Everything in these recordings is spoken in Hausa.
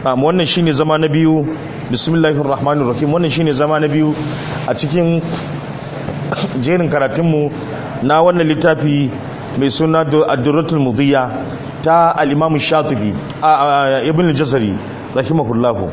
um, wannan shine zama na biyu bismillahir rahmanir rahim wannan shine zama na biyu a cikin jerin karatunmu na wannan littafi mai suna ad-durratul mudiyya ta al-imam shatibi ibn al-jazari rahimahullahu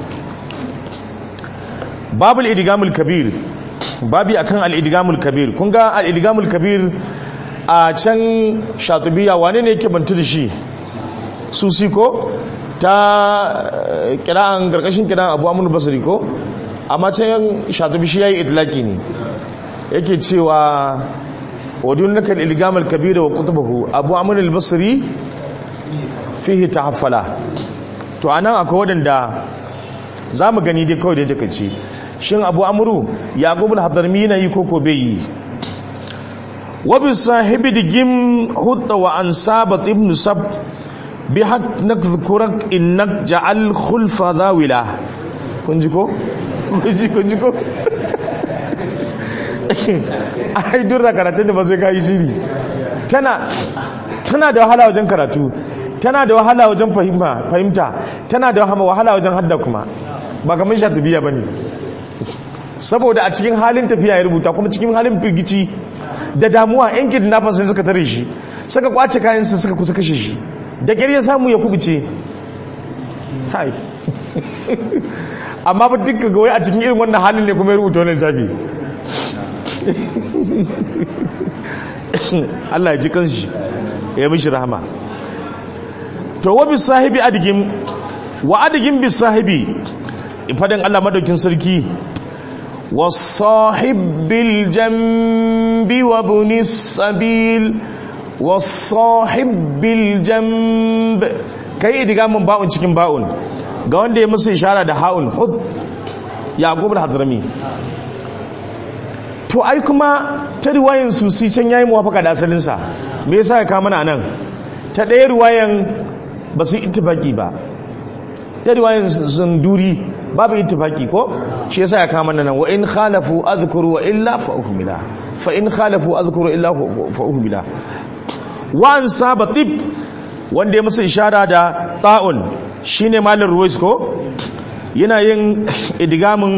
babul idgamul kabir babi akan al-idgamul kabir kun ga al-idgamul kabir a can shatibiya wane ne yake bantu da shi susi ko ta kira'an karkashin kira'an abu amunu basari ko amma can shatibi shi yayi itlaki ne yake cewa wadun naka al-idgamul kabir wa kutubahu abu amunu al-basri fihi tahaffala to anan akwai wadanda za mu gani dai kawai da take ce shin abu amuru yaqubul hadarmi na yi koko bai yi wa bi sahibi digim hutta wa ansabat ibn sab bi hak nakzukurak innak ja'al khulfa dawila kun ji ko kun ji kun ji ko ai durra karatu da ba sai kai shiri tana tana da wahala wajen karatu tana da wahala wajen fahimta tana da wahala wajen hadda kuma ba kamar sha tafiya ba ne saboda a cikin halin tafiya ya rubuta kuma cikin halin firgici da damuwa yan kidnappers sun suka tare shi suka kwace kayansa suka kusa kashe shi da ƙyar ya samu ya kubuce hai amma ba dukkan gawai a cikin irin wannan halin ne kuma ya rubuta wannan tafi Allah ya ji kanshi ya mishi rahama to wa bi sahibi adigim wa adigim bi sahibi fadin Allah madaukin sarki wasahib bil jambi wa bunis sabil wasahib bil jamb kai idiga mun ba'un cikin ba'un ga wanda ya musu ishara da ha'un hud yaqub al-hadrami to ai kuma ta riwayan susi can yayi muwafaka da asalin sa me yasa ya kama nan ta ɗaya riwayan ba su ittifaki ba ta riwayan zanduri babu ittifaki ko shi yasa ya kama nan wa in khalafu adhkuru wa illa fa uhmila fa in khalafu adhkuru illa fa uhmila wa an sabatib wanda ya musu ishara da ta'un shine malar ruwais ko yana yin idgamin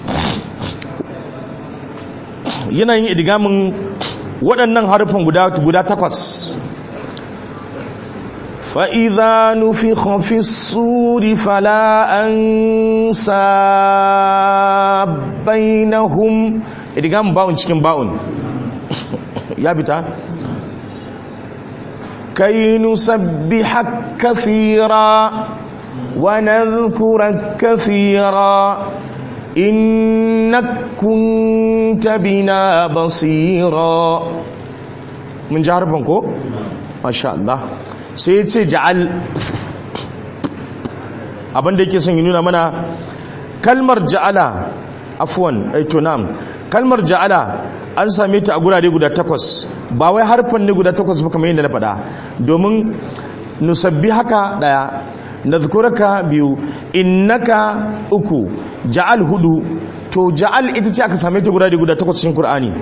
yana yin idgamin waɗannan harufan guda guda takwas فإذا نفخ في الصور فلا أنساب بينهم إدغام باون cikin باون ya bita كي نسبحك كثيرا ونذكرك كثيرا إنك كنت بنا بصيرا من جاربنكو ما شاء الله sai ya ce ja'al abinda yake son yi nuna mana kalmar ja'ala afuwan aitonam kalmar ja'ala an same ta a gurare guda takwas ba wai harfan ne guda takwas ba kamar yadda na faɗa domin nusabbi haka ɗaya nazkuraka biyu innaka uku ja'al hudu to ja'al ita ce aka same ta gurare guda takwas cikin Kur'ani.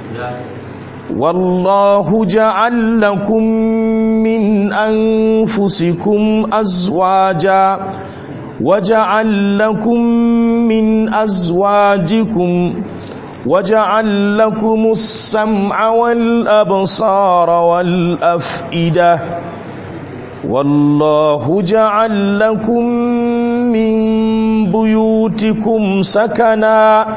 والله جعل لكم من أنفسكم أزواجا وجعل لكم من أزواجكم وجعل لكم السمع والأبصار والأفئدة والله جعل لكم من بيوتكم سكنا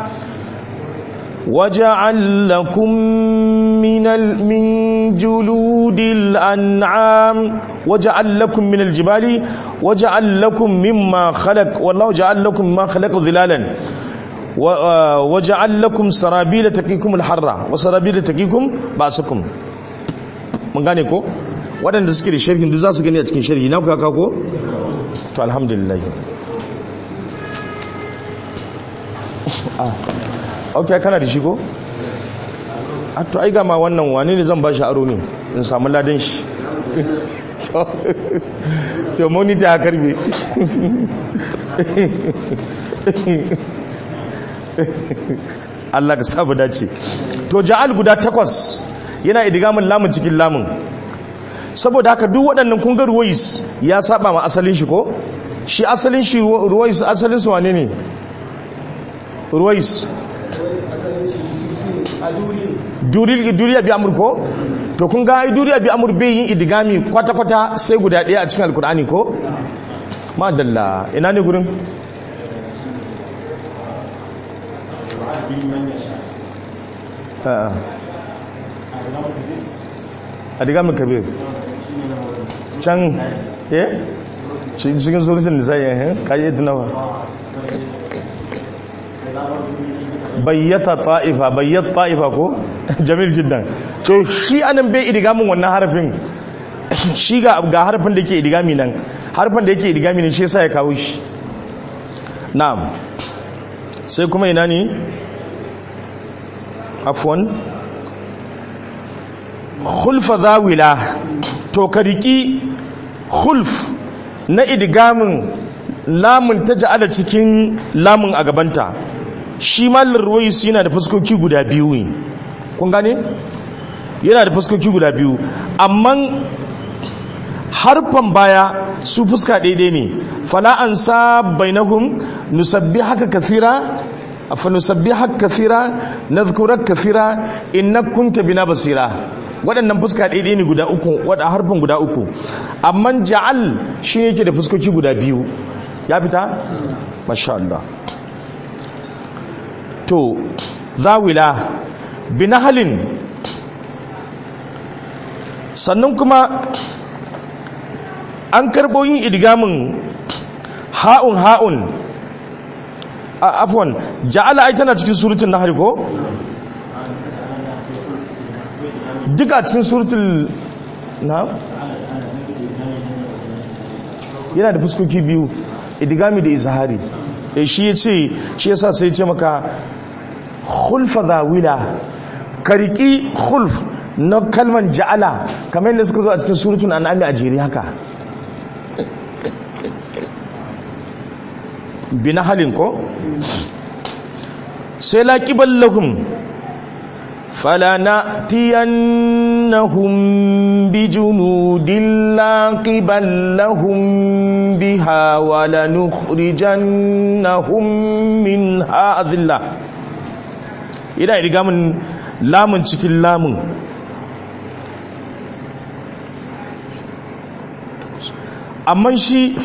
وجعل لكم من من جلود الأنعام وجعل لكم من الجبال وجعل لكم مما خلق والله جعل لكم ما خلق ظلالا وجعل لكم سرابيل تقيكم الحر وسرابيل تقيكم بأسكم من gane ko waɗanda suke da sharhin duk za su gani a cikin sharhi na kuka ko to alhamdulillah ok kana da shi ko? a to ai gama wannan wani ne zan ba shi aro ne in samu ladan shi to monita ya karbe Allah ka sabu dace to ja'al guda takwas yana idigamin lamun cikin lamun saboda haka duk waɗannan kungar ruwais ya saba ma asalin shi ko shi asalin shi ruwais asalin su wane ne ruwais duril duriya bi amur ko to kun ga duriya bi amur bai yin idigami kwata-kwata sai guda ɗaya a cikin alkur'ani ko madalla ina ne gurin adigamin kabir can eh cikin surutun nisa yayin kayi dinawa bayyata ta'ifa bayyata ta'ifa ko jamil jiddan to shi anan bai idigamin wannan harafin shi ga ga harafin da yake idigami nan harafin da yake idigami ne shi yasa ya kawo shi na'am sai kuma ina ne afwan khulfa zawila to ka riki khulf na idgamin lamun ta ja'ala cikin lamun a gabanta shi mallar ruwais yana da fuskoki guda biyu ne kun gane yana da fuskoki guda biyu amma harfan baya su fuska daidai ne fala an sa bainahum nusabbi haka kasira fa nusabbi haka kasira nadhkurak kasira innaka kunta bina basira waɗannan fuska daidai ne guda uku waɗa harfan guda uku amma ja'al shi yake da fuskoki guda biyu ya fita masha Allah to zawila binahalin sannan kuma an karɓo yin idgamin ha'un ha'un a afwan ja'ala ai tana cikin surutun nahl ko duka cikin surutun na yana da fuskoki biyu idgami da izhari e shi yace shi yasa sai ya ce maka khulfa zawila kariki khulf na kalman ja'ala kamar yadda suka zo a cikin surutun an'ami a jere haka bina halin ko sai laƙiban lahum فلنأتينهم بجنود لا قبل لهم بها ولنخرجنهم منها أذلة إذا إذا من lamun cikin lamun amma shi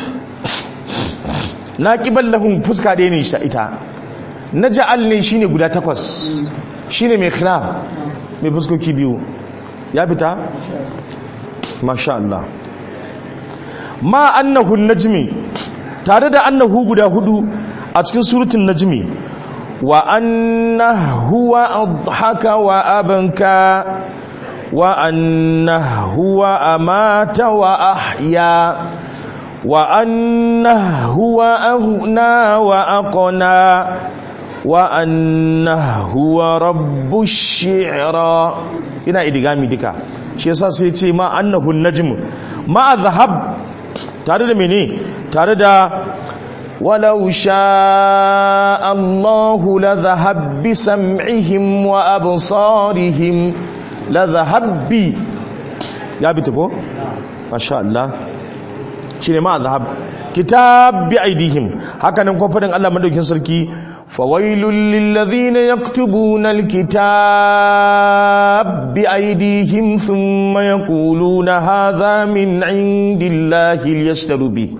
na ƙibar lahun fuska ɗaya ne ita na ja'al ne shine guda takwas shine mai khilaf mai fuskoki biyu ya fita masha Allah ma annahu najmi tare da annahu guda hudu a cikin surutun najmi wa annahu wa adhaka wa abanka wa annahu wa amata wa ahya wa annahu wa aghna wa aqna wa annahu wa rabbush shi'ra ina idigami duka shi yasa sai ce ma annahu najm ma dhahab tare da mene tare da walau sha Allahu la dhahab bi sam'ihim wa absarihim la dhahab bi ya bi ko masha Allah shine ma dhahab kitab bi aidihim haka nan kuma fadin Allah madaukin sarki فويل للذين يكتبون الكتاب بأيديهم ثم يقولون هذا من عند الله ليشتروا به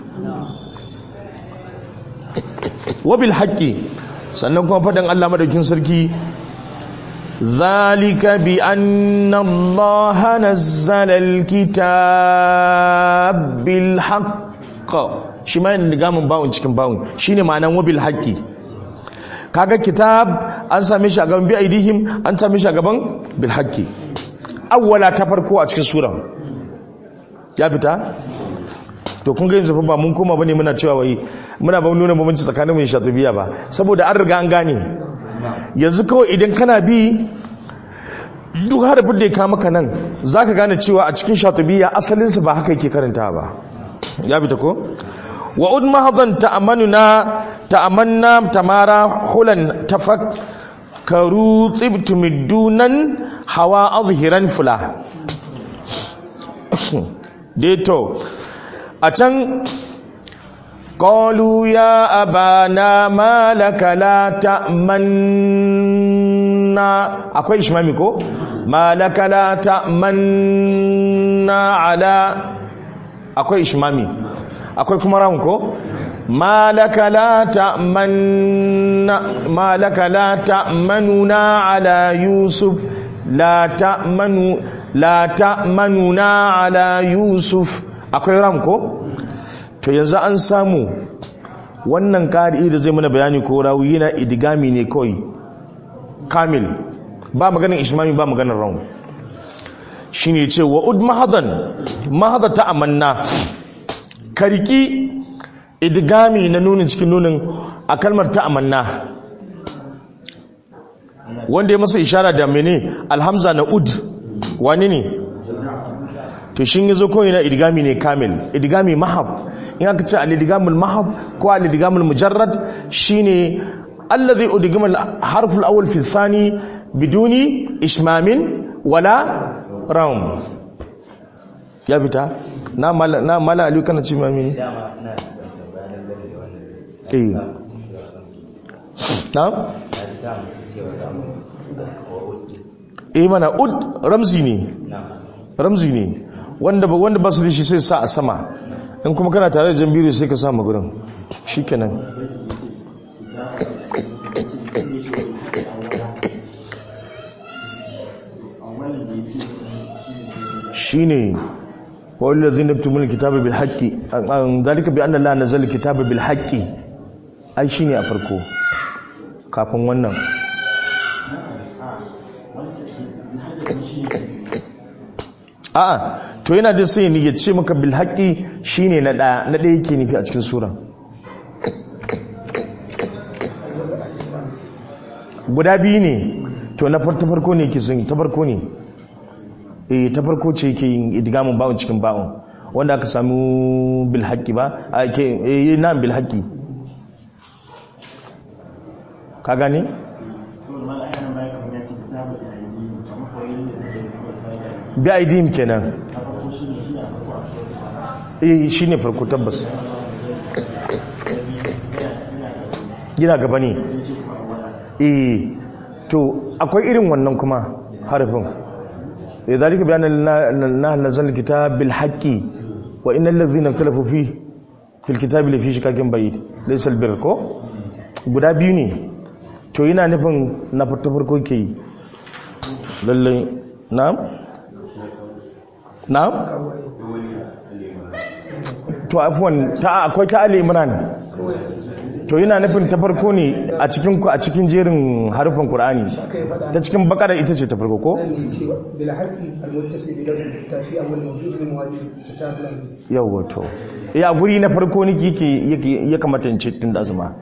وبالحق سنكون فدن الله مدوكين سركي ذلك بأن الله نزل الكتاب بالحق shi ma yana gamin bawon cikin bawon shine ma'anan wabil haqqi kaga kitab an same shi a gaban bi aidihim an same shi a gaban bil haqqi awwala ta farko a cikin sura ya fita to kun ga yanzu fa ba mun koma bane muna cewa wai muna ba nuna bambanci tsakanin mu shatubiya ba saboda an riga an gane yanzu kawai idan kana bi duk harafin da ya kama maka nan zaka gane cewa a cikin shatubiya asalinsa ba haka yake karanta ba ya fita ko wa ud mahadan ta'amanuna ta'amanna tamara hulan tafakkaru tibtum dunan hawa azhiran fula deto a can qalu ya abana ma laka la ta'manna akwai ishmami ko ma laka la ta'manna ala akwai ishmami akwai kuma ran ko ma laka la ta'manna ma laka la ta'manuna ala yusuf la ta'manu la ta'manuna ala yusuf akwai ram ko to yanzu an samu wannan ƙari da zai mana bayani ko rawi yana idigami ne kawai kamil ba maganin ishmami ba maganin ram shi ne ce wa ud mahadan mahada ta amanna karki idigami na nunin cikin nunin a kalmar ta amanna wanda ya masa ishara da mene alhamza na ud wani ne to shi yi zo kawai na idigami ne kamil idigami mahab in aka ce al-idigamul mahab ko al-idigamul mujarrad shine allazi udigama al-harf al-awwal fi thani biduni ishmamin wala raum ya fita na mala na mala aliyu kana ce mami eh na eh mana ud ramzi ne ramzi ne wanda ba wanda ba su da shi sai sa a sama in kuma kana tare da jambiru sai ka sa magurin shikenan shine والذين يكتبون الكتاب بالحق ذلك بان الله نزل الكتاب بالحق ai shine a farko kafin wannan a'a to yana da sai ni ya ce maka bil haqqi shine na daya na daya yake nufi a cikin sura guda biyu ne to na farko farko ne yake sun ta farko ne eh ta farko ce yake yin idgamin bawon cikin bawon wanda aka samu bil haqqi ba a ke eh na bil haqqi ka gane bi aidin kenan eh shine farko tabbas gina gaba ne eh to akwai irin wannan kuma harafin eh zalika bayan na nazal kitab bil haqqi wa innal ladhina ikhtalafu fi fil kitabi lafi shikakin bayid laysa al birr ko guda biyu ne to yana nufin na farko ke yi lallai na'am na'am to afwan ta akwai ta ali imran to yana nufin ta farko ne a cikin a cikin jerin harufan qur'ani ta cikin bakara ita ce ta farko ko yawa to ya guri na farko ne yake ya kamata in ce tun da zuma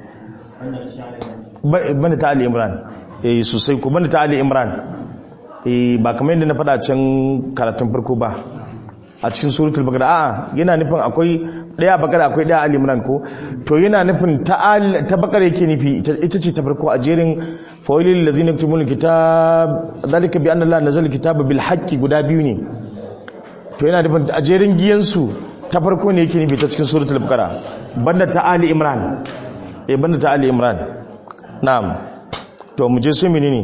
bane ta ali imran eh sosai ko bane ta ali imran eh ba kamar yadda na faɗa can karatun farko ba a cikin suratul baqara a'a yana nufin akwai daya bakara akwai daya ali imran ko to yana nufin ta ta bakara yake nufi ita ce ta farko a jerin fawailil ladina yaktubuna kitab zalika bi anna allaha nazala kitaba bil haqqi guda biyu ne to yana nufin a jerin giyansu ta farko ne yake nufi ta cikin suratul baqara banda ta ali imran eh banda ta ali imran na'am to mu je sai menene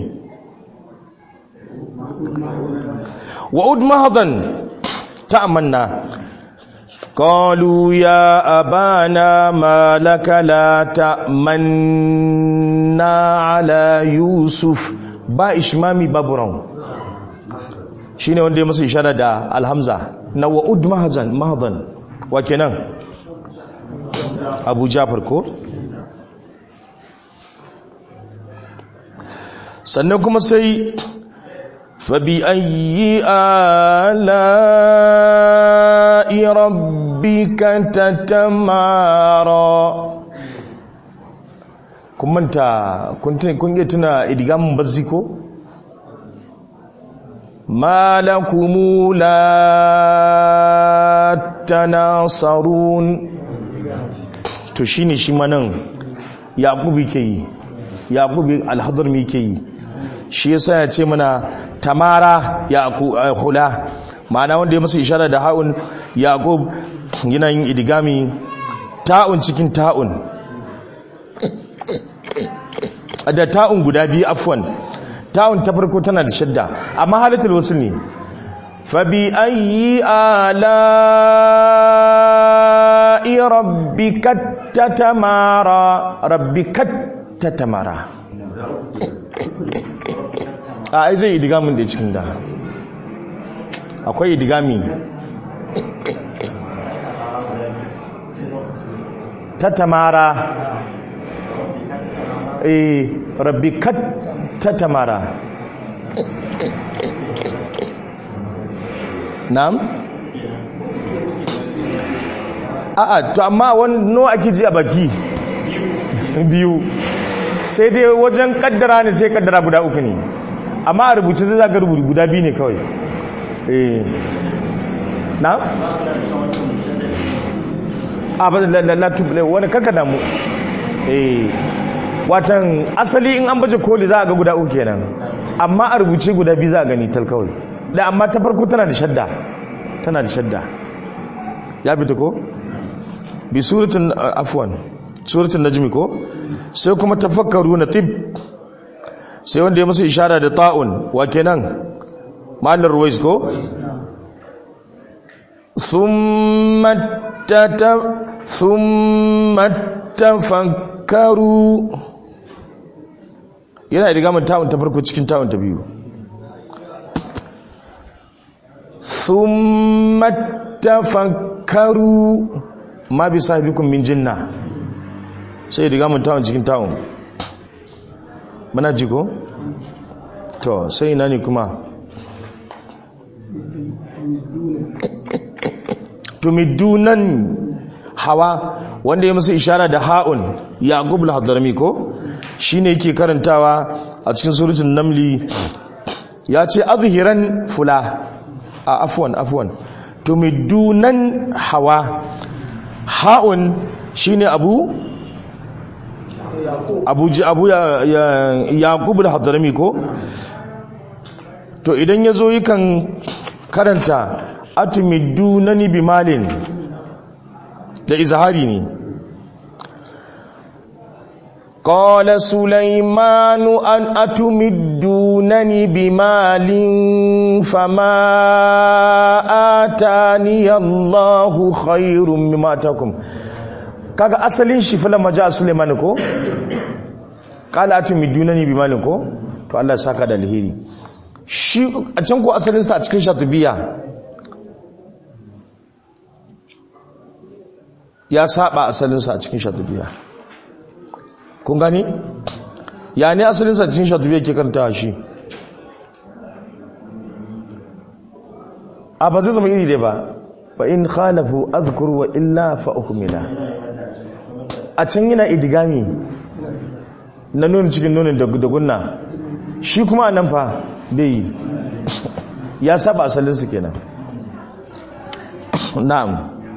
wa'ud mahadan ta'amanna qalu ya abana ma laka la ta'manna ala yusuf ba ishmami baburan shine wanda ya masa ishara da alhamza na wa'ud mahadan mahadan wa kenan abu jafar ko sannan kuma sai fabi ayi ala'i rabbika tatamara kun manta kun iya tuna idigamin bazzi ko malakumu la tanasarun to shine shi manan yaqubi ke yi yaqubi alhadrami ke yi shi yasa ya ce mana tamara hula ma'ana wanda ya masa ishara da haun yaqub yana yin idigami ta'un cikin ta'un da ta'un guda biyu afwan ta'un ta farko tana da shadda amma halatul wasu ne fabi ayi ala'i rabbikat tatamara rabbikat tatamara a ai zai idigamin da cikin da akwai idigami tatamara eh rabbikat tatamara na'am a'a to amma wani ake ji a baki biyu sai dai wajen kaddara ne sai kaddara guda uku ne amma a rubuce zai zaga rubutu guda biyu ne kawai eh na? a ba da tubule wani kanka damu eh watan asali in an baje koli za a ga guda uku kenan amma a rubuce guda biyu za a gani tal kawai da amma ta farko tana da shadda tana da shadda ya fita ko? bi suratun afwan suratun najmi ko sai kuma tafakkaru na tib sai wanda ya masa ishara da ta'un wa kenan malar ruwais ko thumma tata thumma tafakkaru yana da gamin ta'un ta farko cikin ta'un ta biyu thumma tafakkaru ma bi sahibikum min jinna sai riga mun tawon cikin tawon muna ji ko to sai ina ne kuma tumidunan hawa wanda ya musu ishara da ha'un yaqub al-hadrami ko shine yake karantawa a cikin suratul namli ya ce azhiran fula a afwan afwan tumidunan hawa ha'un shine abu abu ji abu ya yaqub al-hadrami ko to idan yazo yakan karanta atumidunani bimalin da izhari ne قال سليمان أن أتمدونني بمال فما آتاني الله خير مما آتاكم kaga asalin shi fa lamma ja Sulaiman ko qala atumidunani bimalin ko to Allah saka da alheri shi a can ko asalin sa a cikin shatubiya ya saba asalin sa a cikin shatubiya kun gani ya ne asalin sa cikin shatubiya ke karanta shi a ba zai zama iri dai ba fa in khalafu azkur wa illa fa ukmila a can yana idigami na nuna cikin nunin da gunna shi kuma nan fa bai ya saba asalinsu kenan na'am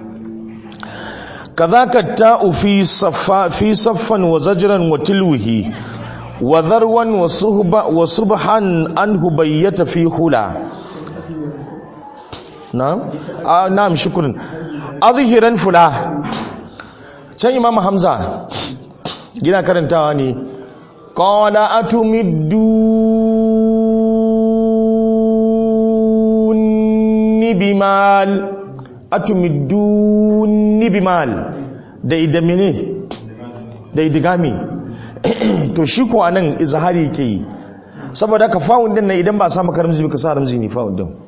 kazaka ta'u fi saffa fi saffan wa zajran wa tilwihi wa dharwan wa suhba wa subhan anhu bayyata fi hula na'am ah na'am shukran azhiran fula can imam hamza gina karantawa ne qala atumiduni bimal atumiduni bimal da idamine da idigami to shi ko anan izhari yake yi saboda ka fa'un din nan idan ba sa maka ramzi ka sa ramzi ne fa'un din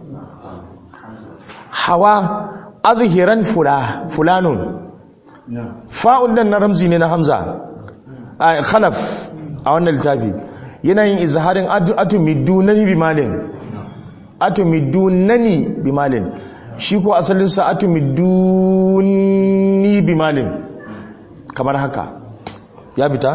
hawa azhiran fula fulanun fa'un nan na ramzi ne na hamza a khalaf a wannan littafi yana yin izharin atumidunani bimalin atumidunani bimalin shi ko asalinsa atumiduni bimalin kamar haka ya bita?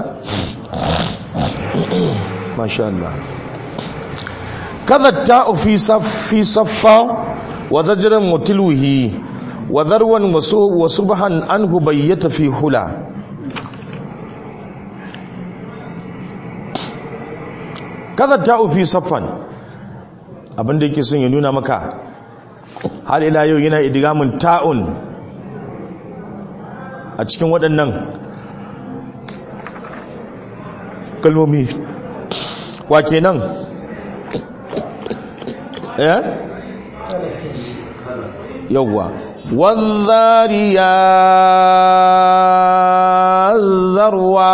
masha Allah kada ta'u fi saffa wa zajiran mutilwihi wa zarwan wa subhan anhu bayyata fi hula kada ta'u fi saffan abinda yake son ya nuna maka har ila yau yana idgamin ta'un a cikin waɗannan kalmomi wa kenan eh yawwa wadhariya zarwa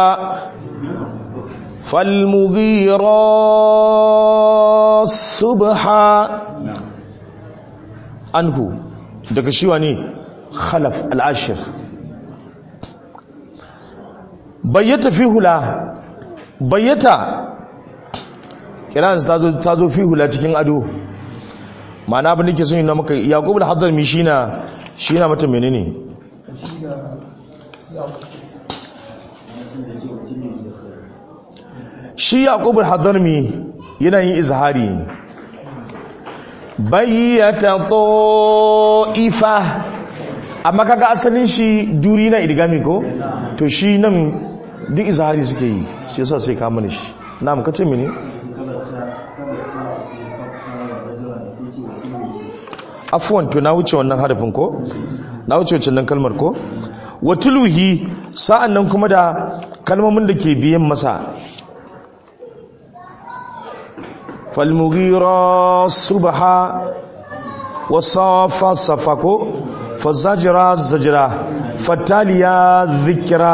falmughira subha anhu daga shi wani khalaf al'ashir bayyata fi hula bayyata kiransu ta zo fi hula cikin ado ma'ana abin da ke sun yi na maka yaƙub da hadar mi shi na shi na mata menene shi yaƙub da hadar mi yana yin izhari bayyata ta'ifa amma kaga asalin shi duri na idgami ko to shi nan duk izhari suke yi shi yasa sai ka mana shi na mu kace mini afwan to na wuce wannan harafin ko na wuce wannan kalmar ko watuluhi sa'an nan kuma da kalmomin da ke biyan masa falmugira subha wasafa safako fazajira zajira fataliya zikira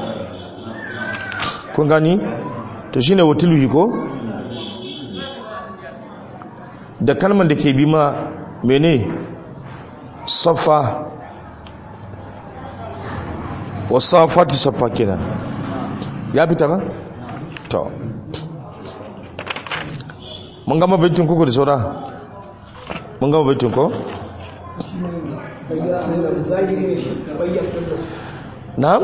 kun gani to shine watuluhi ko da kalmar da ke bi ma mene safa wasafati safa kenan ya fita ba to mun gama baitin kuku da saura mun gama baitin ko na'am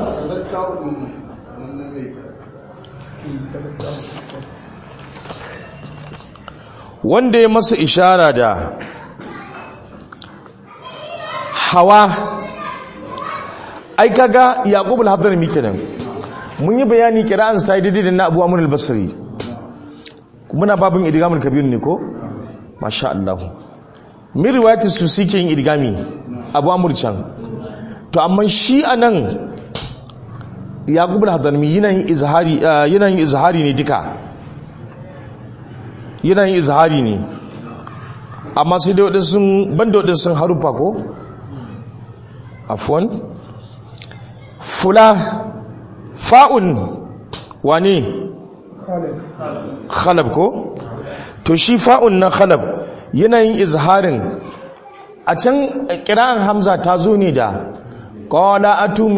wanda ya masa ishara da hawa ai kaga yaqub al-hadrami kenan mun yi bayani kira'an ta yi daidai da na abu amr al-basri muna babin idgamul kabir ne ko masha Allah min riwayati su suke yin idgami abu amr can to amma shi anan yaqub al-hadrami yana yin izhari yana yin izhari ne duka yana yin izhari ne amma sai dai wadansu banda wadansu harufa ko afwan fula fa'un wane khalab ko to shi fa'un na khalab yanayin izharin a can kira'an hamza ta zo ne da qala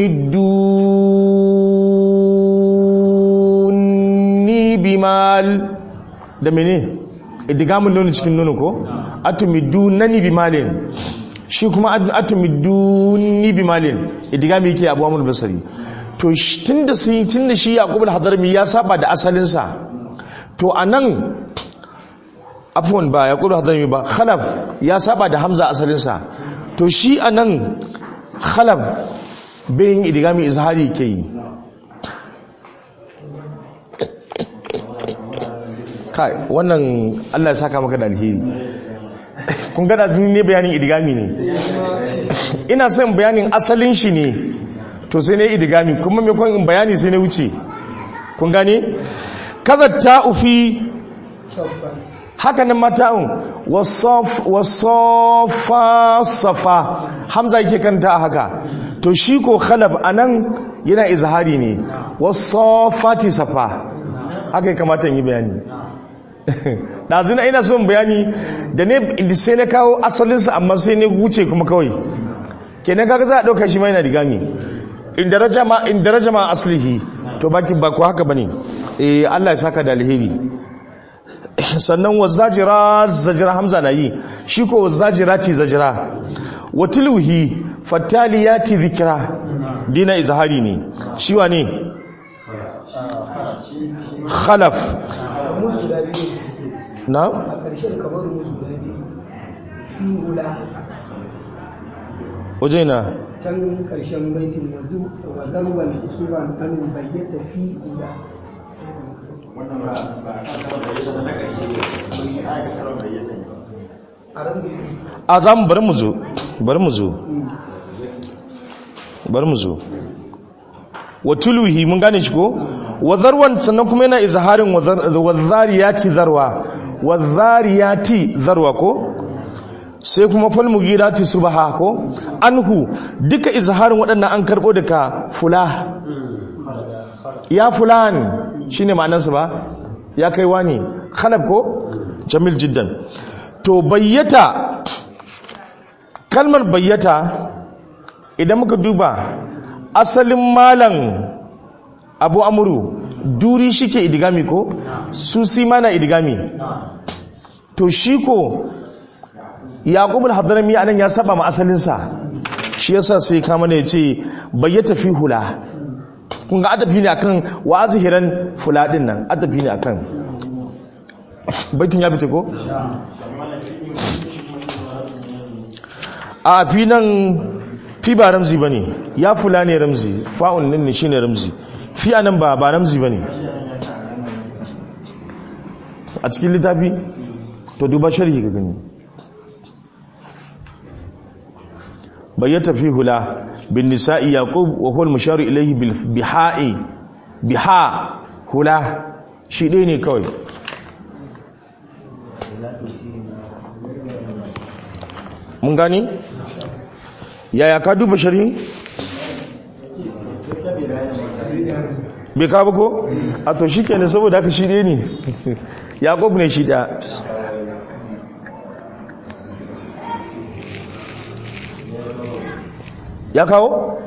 atumiduni bimal da mene idigamun nuni cikin nuni ko atumidunani bimalin shi kuma atumiduni bimalin idigami yake abu amur basari to tunda sun tunda shi yaqub al-hadrami ya saba da asalinsa to anan afwan ba yaqub al-hadrami ba khalaf ya saba da hamza asalinsa to shi anan khalaf bayin idigami izhari ke yi kai wannan Allah ya saka maka da alheri kun gada zini ne bayanin idigami ne ina son bayanin asalin shi ne to sai ne idigami kuma mai kwan in bayani sai ne wuce kun gane kaza ta ufi haka nan mata'un wasofa safa hamza yake kanta a haka to shi ko khalab anan yana izhari ne wasofati safa haka ya kamata yi bayani ɗazina ina son bayani da ne sai na kawo asalinsa amma sai ne wuce kuma kawai kenan kaga za a ɗauka shi mai na digami in daraja ma in daraja ma aslihi to baki ba ko haka bane eh Allah ya saka da alheri sannan wazajira zajira hamza na yi shi ko wazajirati zajira watuluhi fataliyati dhikra dina izhari ne shi wane khalaf na waje na can karshen baitin yanzu wa zarwan usuban an bayyata fi ila a ramzi a za mu bari mu zo bari mu zo bari mu zo wa tuluhi mun gane shi ko wa zarwan sannan kuma yana izharin wa zariyati zarwa wa zariyati zarwa ko sai kuma fal mugirati subha ko anhu duka izharin waɗannan an karbo daga fula ya fulan shine ma'anarsa ba ya kai wani khalab ko jamil jiddan to bayyata kalmar bayyata idan muka duba asalin malan abu amuru duri shike idigami ko susi mana idigami to shi ko yaqub al-hadrami anan ya saba ma asalinsa shi yasa sai kama ne yace bayyata fi hula kun ga adafi ne akan wa azhiran fula din nan adafi ne akan baitin ya fita ko a fi nan fi ba ramzi ba ne ya fula ne ramzi fa'un nan ne shi ne ramzi fi a nan ba ba ramzi ba ne a cikin littafi to duba sharhi ga gani bayyata fi hula bin nisa'i yaqub wa huwa al-musharu ilayhi bil biha'i biha hula shi ɗaya ne kawai mun gani yaya ka duba shari bai ka ko a to shi kenan saboda haka shi ɗaya ne yaƙob ne shi ɗaya ya kawo?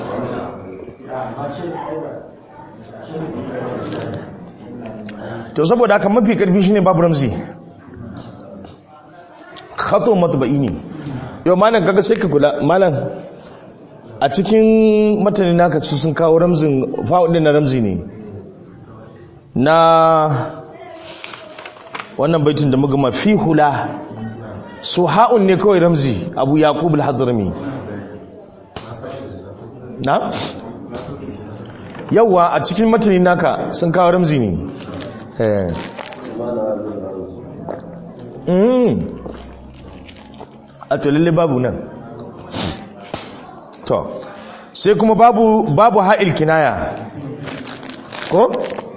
to saboda haka mafi karfi shine babu ramzi khato matba'i ne yau malam kaga sai ka kula malam a cikin matani naka su sun kawo ramzin fa'ud din na ramzi ne na wannan baitin da muka fi hula su ha'un ne kawai ramzi abu yaqub al-hadrami na yawa a cikin matani naka sun kawo ramzi ne eh a to lalle babu nan to sai kuma babu babu ha'il kinaya ko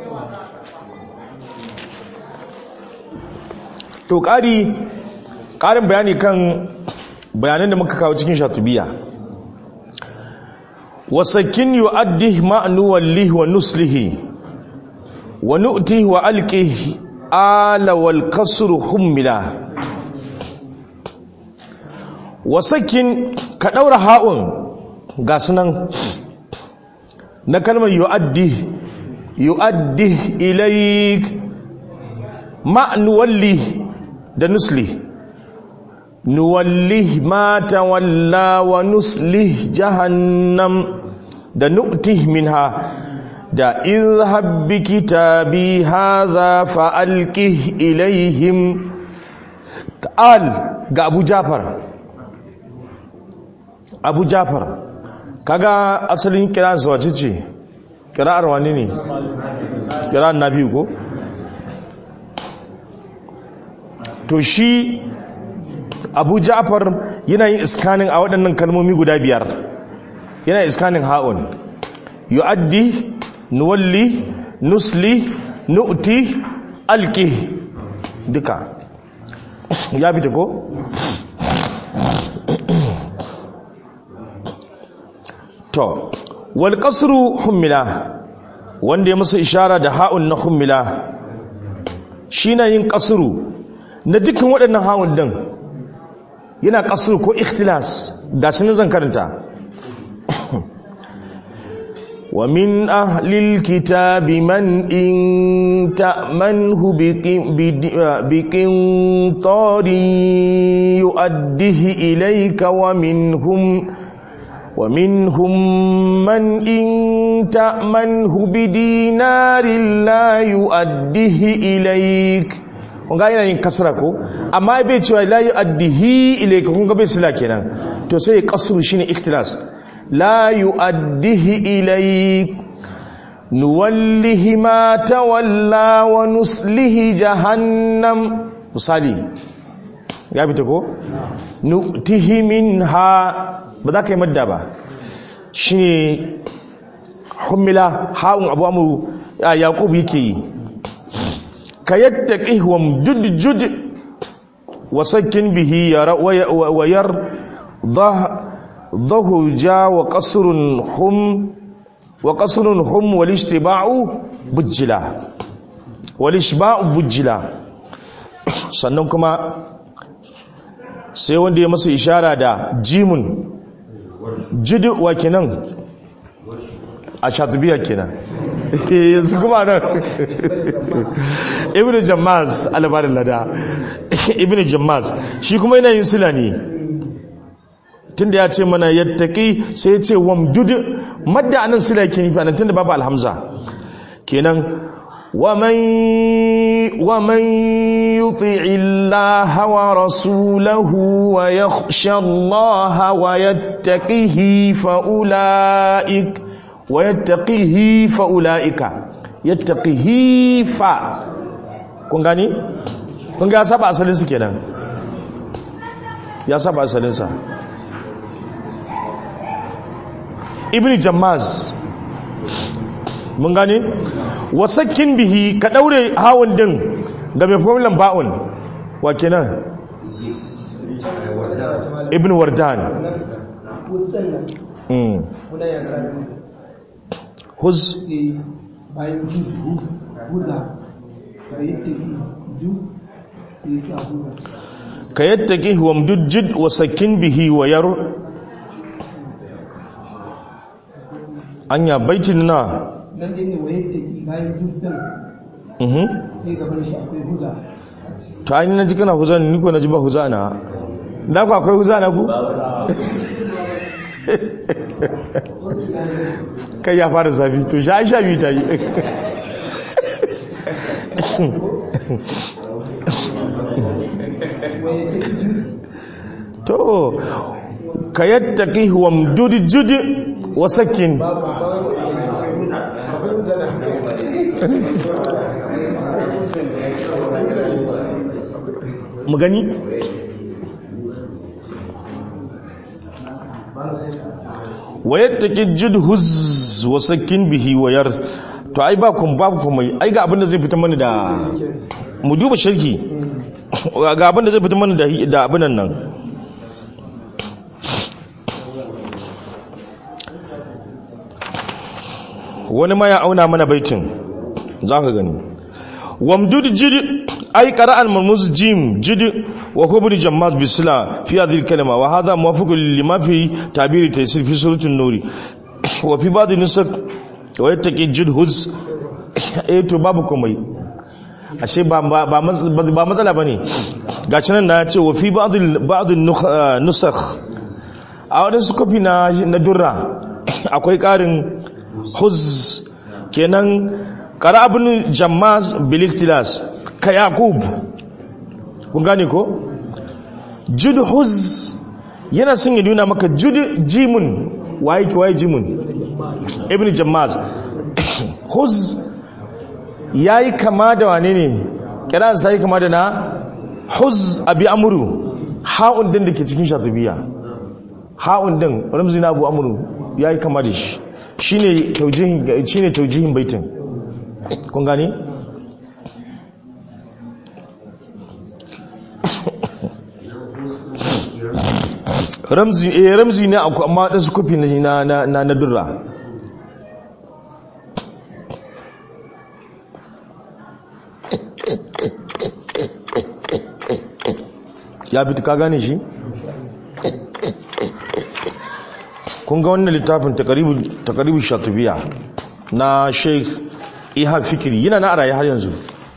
to ƙari ƙarin bayani kan bayanan da muka kawo cikin shatubiya wasakin yu'addi ma'nu wallihi wa nuslihi wa nu'tihi wa alqihi ala wal kasru hummila wasakin ka ɗaura ha'un ga sunan na kalmar yu'addi yu'addi ilaik ma'nuwalli da nusli nuwalli ma tawalla wa nusli jahannam da nu'tih minha da izhab bi kitabi hadha fa alqih ilaihim ta'al ga Abu Jafar abu jafar kaga asalin kiransa wace ce kira'ar wani ne kira'ar na biyu ko to shi abu jafar yana yin iskanin a waɗannan kalmomi guda biyar yana iskanin ha'un yu'addi nuwalli nusli nu'ti alki duka ya fita ko? to wal qasru hummila wanda ya masa ishara da ha'un na hummila shi na yin qasru na dukkan waɗannan ha'un din yana qasru ko ikhtilas ga sun zan karanta wa min ahlil kitabi man in ta'manhu biqin tari yu'addihi ilayka wa minhum ومنهم من إن تأمنه بدينار لا يؤديه إليك kun ga yana yin kasra ko amma bai cewa la yu'addihi ilayka kun ga bai sila kenan to sai kasru shine ikhtilas la yu'addihi ilayk nuwallihi ma tawalla wa nuslihi jahannam misali ya fita ko nu'tihi minha ba za ka yi madda ba shi ne hummila ha'un abu amuru yaqub yake yi ka yattaqihum jud jud wa sakkin bihi wa yar dhahu ja wa qasrun hum wa qasrun hum wal ishtiba'u bujjila wal ishba'u bujjila sannan kuma sai wanda ya masa ishara da jimun jid wa kenan a shatubiya kenan yanzu kuma nan ibn jammaz albarin lada ibn jammaz shi kuma yana yin sila ne tunda ya ce mana yattaki sai ya ce wamdud madda anan sila yake nufi anan tunda babu alhamza kenan ومن ومن يطع الله ورسوله ويخشى الله ويتقه فأولئك ويتقه فأولئك يتقه ف kun gani kun ga saba asalin su kenan ya saba asalin sa ibn jammaz mun gane wasakin bihi ka daure hawan din ga mai formulan ba'un wa kenan ibn wardan mm huz bayan ju huza ka yi tafi ju sai sa huza ka yattaki wamdud jid wasakin bihi wa yar anya baitin na nan dai ne waye tafi bayan ju din mhm sai gaban shi akwai huza to an na ji kana huza ni ko na ji ba huza na da ku akwai huza na ku kai ya fara zafi to sha sha biyu ta yi waye tafi to ka yattaki wamdud jid wasakin mu gani wayattaki jidhuz wasakin bihi wayar to ai ba kun babu kuma ai ga abinda zai fita mana da mu duba sharhi ga abinda zai fita mana da da abinan nan wani ma ya auna mana baitin za ka gani wamdud jid ay qara'an marmuz jim jid wa kubri jammaz bisla fi hadhihi kalima wa hadha muwafiq lima fi tabir taysir fi suratul nur wa fi ba'd nusak wa yattaqi jid huz eh to babu komai ashe ba ba ba matsala bane gashi nan na ce wa fi ba'd ba'd nusakh a wadansu kofi na na durra akwai karin huz kenan ƙara abin jammaz biliktilas ka yakub kun gane ko jud huz yana sun yi nuna maka jud jimun waye ki waye jimun ibn jammaz huz ya yi kama da wane ne kira ta yi kama da na huz abi amuru ha'un din da ke cikin shatubiya ha'un din ramzi na abu amuru ya yi kama da shi shine taujihin shine taujihin baitin kun gani ramzi eh ramzi ne akwai amma dan su kofi na na na na durra ya bi ka gane shi kun ga wannan littafin takaribu shatubiya na sheikh ihab fikiri yana na araye har yanzu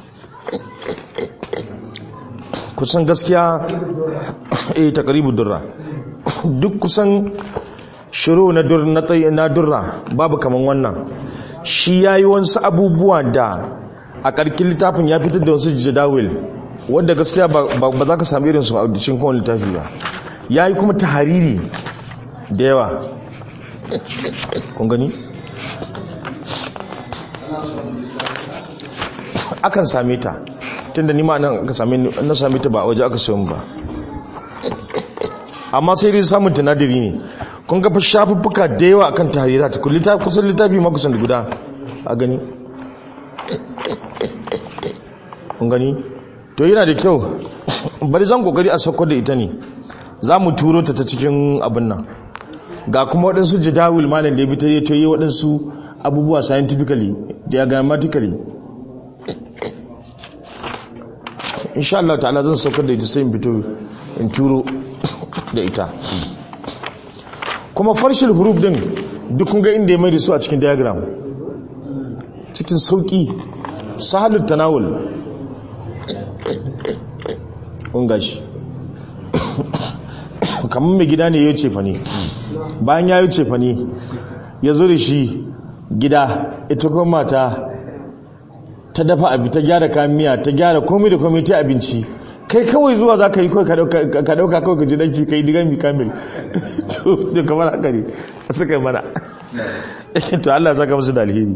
kusan gaskiya eh takaribu durra duk kusan shiru na durra babu kaman wannan shi ya yi wasu abubuwa da a ƙarƙin littafin ya fitar da wasu jadawil wadda gaskiya ba za ka sami irinsu a cikin kowane littafi ba ya yi kuma tahariri da yawa kun gani akan same ta tunda ni ma nan aka same na same ta ba a waje aka sayo ba amma sai dai samun tunadiri ne kun ga fa shafuffuka da yawa akan tahrirat kun littafi kusan littafi ma kusan guda a gani kun gani to yana da kyau bari zan kokari a sauko da ita ne za mu turo ta ta cikin abin nan ga kuma waɗansu jadawil malam da ya fita ya yi waɗansu abubuwa scientifically diagrammatically insha Allah ta'ala zan saukar da ita sai in fito in turo da ita kuma farshil huruf din duk kun ga inda ya mai da su a cikin diagram cikin sauki sahalul tanawul kun gashi kamar mai gida ne ya ce fa ne bayan ya yi ce fa ne ya zo da shi gida ita kuma mata ta dafa abi ta gyara kayan miya ta gyara komai da komai ta abinci kai kawai zuwa za ka yi kawai ka dauka kawai ka ji danki ka yi digan mi kamil to kamar haka ne a suka yi mana to Allah saka musu da alheri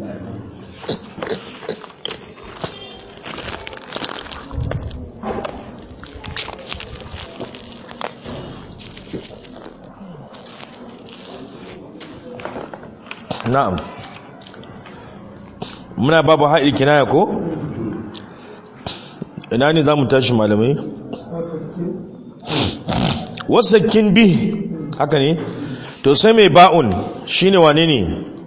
na'am muna babu haɗi kinaya ko ina ne za mu tashi malamai wasakin bi haka ne to sai mai ba'un shine wane ne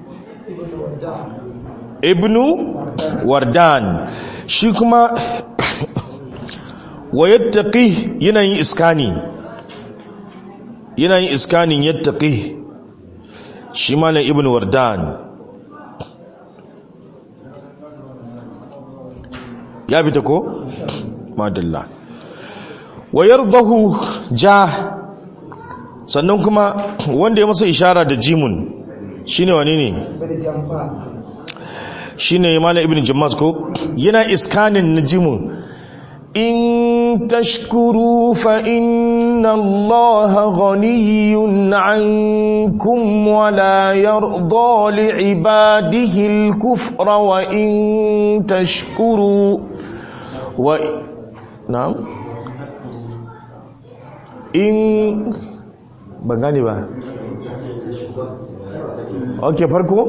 ibnu wardan shi kuma wa yattaqi yana yin iskani yana yin iskanin yattaqi shi malam ibnu wardan ya fita ko madalla wa yardahu ja sannan kuma wanda ya masa ishara da jimun shine wane ne shine malam ibnu jammas ko yana iskanin na jimun in tashkuru fa inna allaha ghaniyyun ankum wa la yarda li'ibadihi al-kufra wa in tashkuru wa na'am in ban gane ba ok farko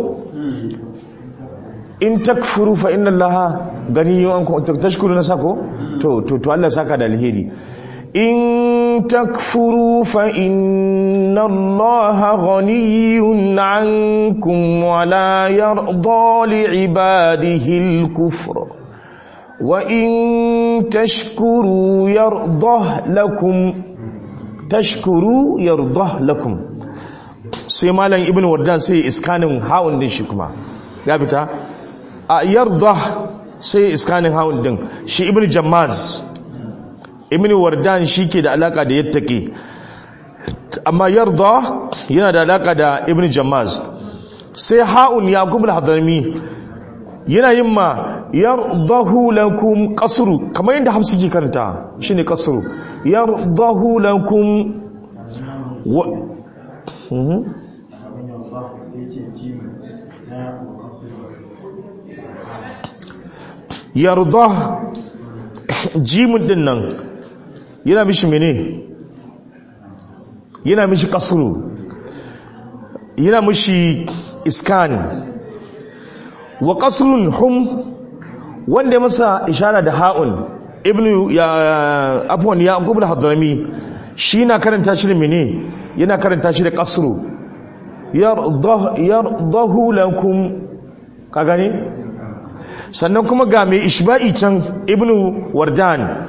in takfuru fa inna allaha ganiyun ankum tashkuru na sako to to to Allah saka da alheri in takfuru fa inna allaha ghaniyun ankum wa la yarda li ibadihi al-kufra wa in tashkuru yardah lakum tashkuru yardah lakum sai malam ibn wardan sai iskanin hawan din shi kuma ya fita a yardah sai iskanin hawan din shi ibn jammaz ibn wardan shi ke da alaka da yattaqi amma yardah yana da alaka da ibn jammaz sai haun yaqub al-hadrami yana yin ma yardahu lakum qasru kamar yadda hamsi ke karanta shine qasru yardahu lakum wa yarda jimun din nan yana mishi mene yana mishi qasru yana mishi iskan wa qasrun hum wanda ya masa ishara da ha'un ibnu ya afwan ya gubul hadrami shi na karanta shi da mene yana karanta shi da qasru yardahu lakum ka gane sannan kuma ga mai ishba'i can ibnu wardan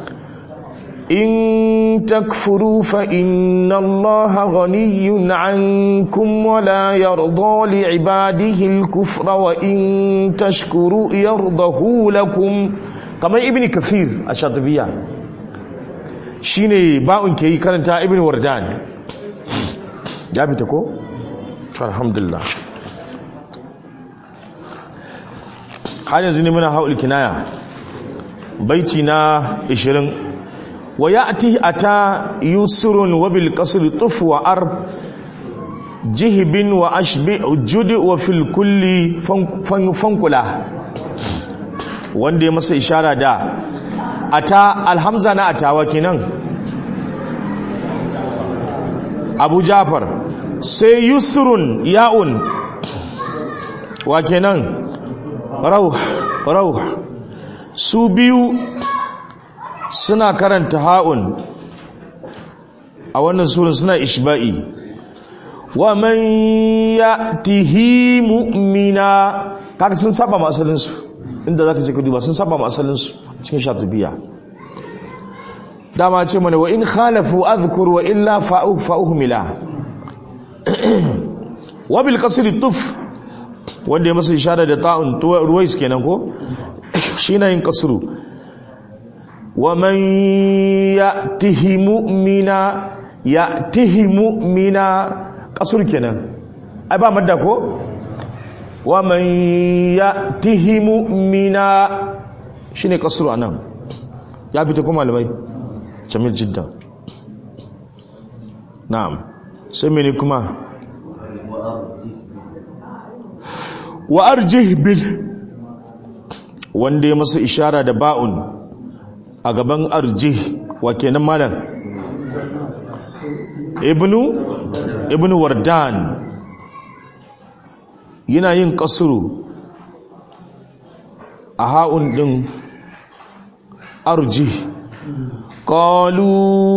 in takfuru fa inna allaha ghaniyyun ankum wa la yarda li ibadihi al-kufra wa in tashkuru yardahu lakum kamar ibn kathir a shatabiya shine ba'un ke yi karanta ibn wardan ya fita ko to alhamdulillah har yanzu ne muna haul kinaya baiti na 20 wa ya'ti ata yusrun wa bil qasr tuf wa ar jihbin wa ashbi judi wa fil kulli fankula wanda ya masa ishara da ata alhamza na atawa kenan abu jafar sai yusrun ya'un wa kenan rauh rauh su biyu suna karanta ha'un a wannan suran suna ishba'i wa man ya'tihi mu'mina kaga sun saba ma asalin su inda zaka ce ka duba sun saba ma asalin su cikin shatubiya dama ce mana wa in khalafu adhkur wa illa fa'u fa'uhmila wa bil qasri tuf wanda ya masa ishara da ta'un ruwais kenan ko shi na yin kasru wa man ya'tihi mu'mina ya'tihi mu'mina kasur kenan ai ba madda ko wa man ya'tihi mu'mina shine kasru anan ya fita kuma malamai jamil jiddan na'am sai mene kuma wa arjih bil wanda ya masa ishara da ba'un a gaban arjih wa kenan malam ibnu ibnu wardan yana yin kasuru a ha'un din arjih qalu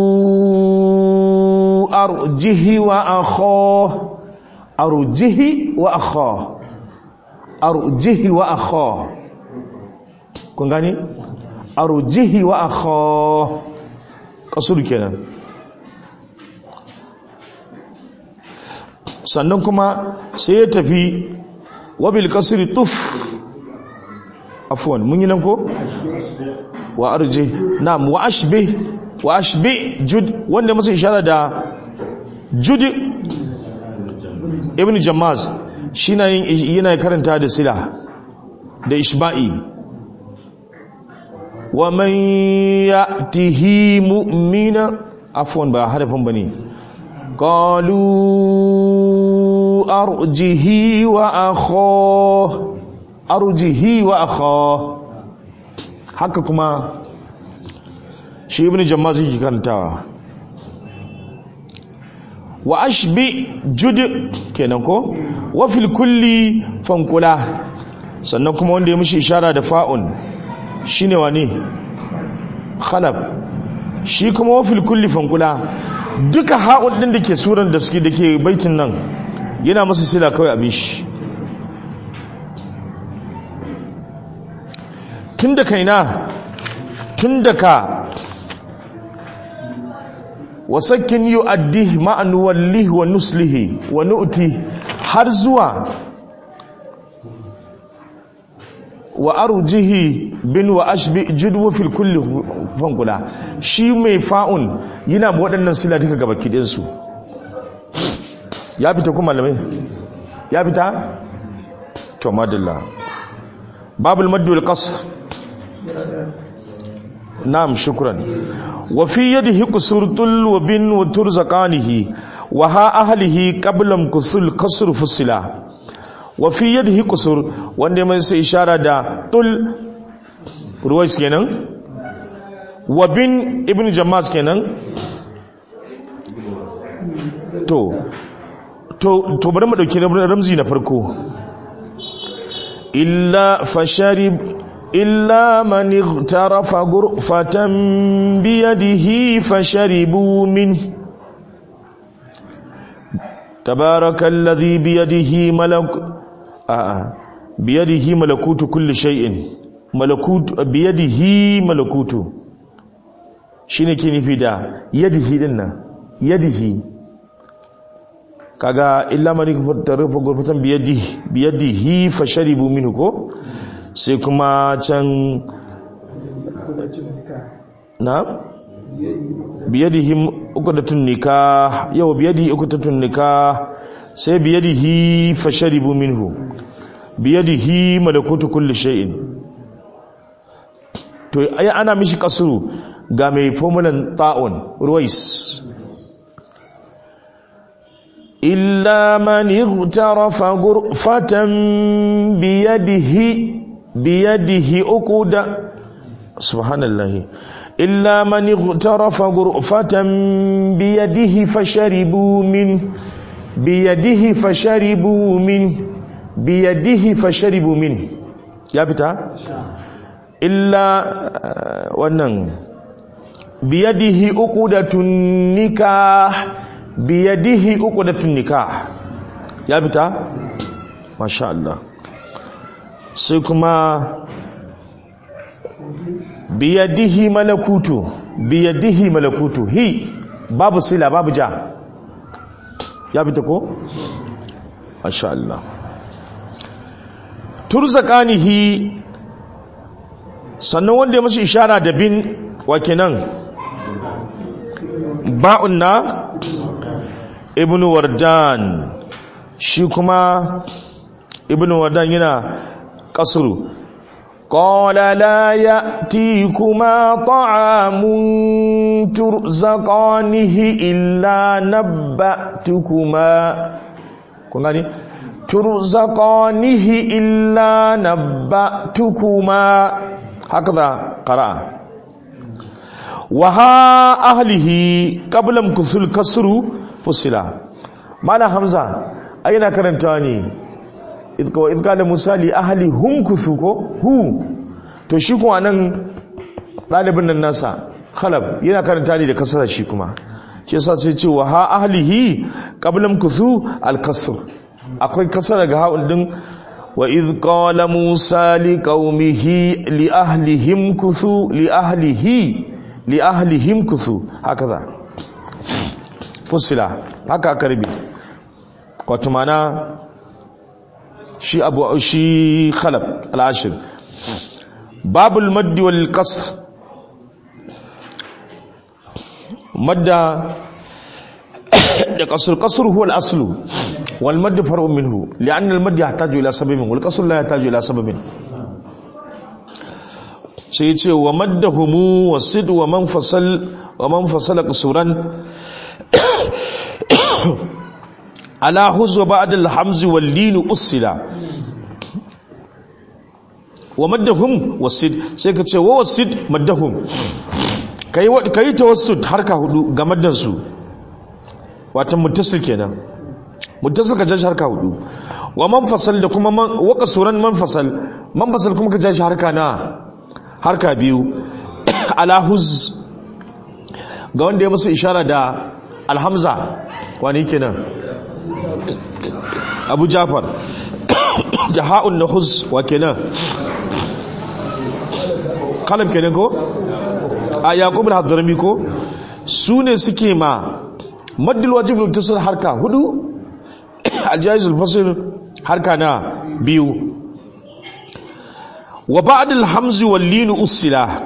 arjihi wa akha arjihi wa akha arjihi wa akha kun gane arjihi wa akha kasur kenan sannan kuma sai ya tafi wabil kasri tuf afwan mun yi nan ko wa arji na'am wa ashbih wa ashbih jud wanda musu ishara da jud ibn jammaz shi na yin yana karanta da sila da ishba'i wa man ya'tihi mu'mina afwan ba harafin bane qalu arjihi wa akha arjihi wa akha haka kuma shi ibn jammaz yake karantawa wa ashbi jud kenan ko wa fil kulli fankula sannan kuma wanda ya mishi ishara da fa'un shine wani khalab shi kuma wa fil kulli fankula duka ha'un din dake suran da suke dake baitin nan yana masa sila kawai abin shi tun da kaina tun da ka wasakin yi addi ma'anuwalli wa nuslihi wa nu'ti har zuwa wa arjihi bin wa ashbi judwa fil kulli fangula shi mai fa'un yana waɗannan sila duka gaba kidinsu ya fita kuma malamai ya fita to madalla babul maddul qasr نعم شكرا وفي يده قصر طل وبن وترزقانه وها أهله قبل كسر كسر فصلا وفي يده قصر وانده من إشارة دا طل رويس كنن وبن ابن جماز كنن to to to bari mu dauki ramzi na farko illa fasharib إلا من اغترف غرفة بيده فشربوا منه تبارك الذي بيده ملك آه بيده ملكوت كل شيء ملكوت بيده ملكوت shine ke nufi da yadihi din nan yadihi kaga illa man tarfa gurfatan biyadihi biyadihi fasharibu minhu ko sai kuma can na biyadihi uqdatun nikah yau biyadihi uqdatun nikah sai biyadihi fasharibu minhu biyadihi malakutu kulli shay'in to ai ana mishi kasuru ga mai formulan ta'un ruwais illa man ightarafa ghurfatan biyadihi biyadihi uquda subhanallahi illa man ightarafa ghurfatan biyadihi fasharibu min biyadihi fasharibu min biyadihi fasharibu min ya fita illa uh, wannan biyadihi uqdatun nikah biyadihi uqdatun nikah ya fita masha Allah sai kuma biyadihi malakutu biyadihi malakutu hi babu sila babu ja ya fita ko masha Allah turzaqanihi sannan wanda ya mashi ishara da bin wakinan ba'un na ibnu wardan shi kuma ibnu wardan yana kasuru qala la ya'tikuma ta'amun turzaqanihi illa nabba'tukuma kun gani turzaqanihi illa nabba'tukuma hakaza qara'a wa ha ahlihi qabla kusul kasru fusila mala hamza ai na karanta ne idka idka da misali ahli hum kusu ko hu to shi kuma nan dalibin nan nasa khalab yana karanta ne da kasara shi kuma shi yasa sai ce wa ha ahlihi qabla kusu al kasr akwai kasara ga ha'un din wa idh qala musa liqaumihi li ahlihim kusu li ahlihi li ahlihim kusu hakaza fusila haka aka rubi wato mana shi abu shi khalab al-ashir babul maddi wal qasr madda da qasr qasr huwa al-aslu wal madd far'un minhu li'anna al-madd yahtaju ila sababin wal qasr la yahtaju ila sababin sai ce wa maddahumu wasid wa man fasal wa man fasala qasuran ala huzwa ba'da al-hamz wal lin usila wa maddahum wasid sai ka ce wa wasid maddahum kai kai tawassud harka hudu ga maddan su wato muttasil kenan muttasil ka jashi harka hudu wa man fasal da kuma wa qasuran man fasal man fasal kuma ka jashi harka na harka biyu alahuz ga wanda ya musu ishara da alhamza wani kenan abu jafar jaha'un na huz wa kenan kalam kenan ko a yaƙub al-hadrami ko su ne suke ma maddil wajib lutasir harka hudu aljayizul fasir harka na biyu wa ba'dal hamzi wal lin usila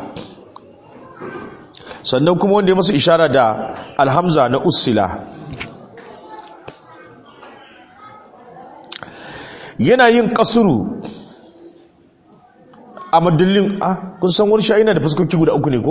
sannan kuma wanda ya masa ishara da alhamza na usila yana yin kasuru a madallin a kun san wani yana da fuskoki guda uku ne ko